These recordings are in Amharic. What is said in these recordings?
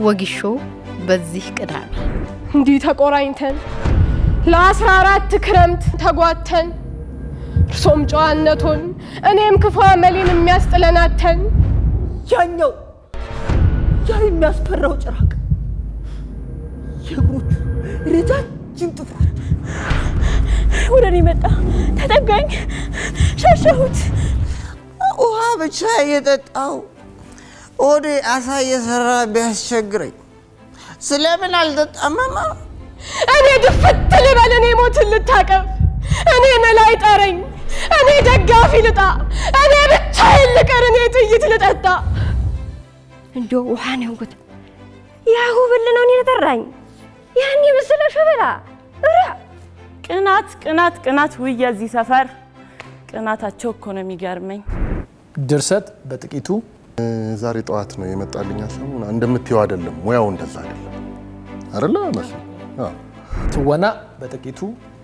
ወጊሾ በዚህ ቅዳሜ እንዲህ ተቆራኝተን ለአስራ አራት ክረምት ተጓተን እርሶም ጨዋነቶን እኔም ክፉ አመሌን የሚያስጥለናተን ያኛው ያ የሚያስፈራው ጭራቅ የእግሮቹ ረጃጅም ጥፍሮች ወደ እኔ መጣ፣ ተጠጋኝ፣ ሸሸሁት። ውሃ ብቻ እየጠጣው ሆዴ አሳ እየሰራ ቢያስቸግረኝ ስለምን አልጠጣመማ? እኔ ድፍት ልበል፣ እኔ ሞትን ልታቀፍ፣ እኔ መላይ ጠረኝ፣ እኔ ደጋፊ ልጣ፣ እኔ ብቻዬን ልቀር፣ እኔ ጥይት ልጠጣ። እንዶ ውሃ ነው እንኩት ያሁ ብል ነው እኔን ጠራኝ። ያን የመሰለ ሸበላ እራ ቅናት ቅናት ቅናት! ውይ የዚህ ሰፈር ቅናታቸው እኮ ነው የሚገርመኝ። ድርሰት በጥቂቱ ዛሬ ጠዋት ነው የመጣልኝ ሀሳቡ። እንደምትየው አይደለም፣ ሙያው እንደዛ አይደለም አይደለ መስሎኝ። አዎ። ትወና በጥቂቱ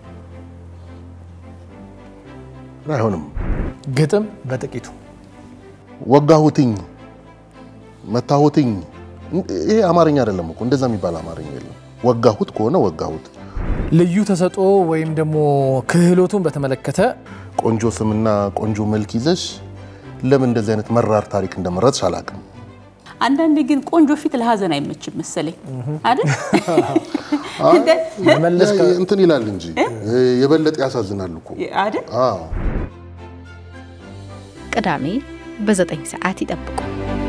አይሆንም። ግጥም በጥቂቱ ወጋሁትኝ፣ መታሁትኝ። ይሄ አማርኛ አይደለም እኮ እንደዛ የሚባል አማርኛ የለም። ወጋሁት ከሆነ ወጋሁት። ልዩ ተሰጥኦ ወይም ደግሞ ክህሎቱን በተመለከተ ቆንጆ ስምና ቆንጆ መልክ ይዘሽ ለምን እንደዚህ አይነት መራር ታሪክ እንደመረጥሽ አላውቅም። አንዳንዴ ግን ቆንጆ ፊት ለሀዘን አይመችም መሰለኝ አይደል? መለስ ያ እንትን ይላል እንጂ የበለጠ ያሳዝናል እኮ። አይደል? አዎ ቅዳሜ በዘጠኝ ሰዓት ይጠብቁ።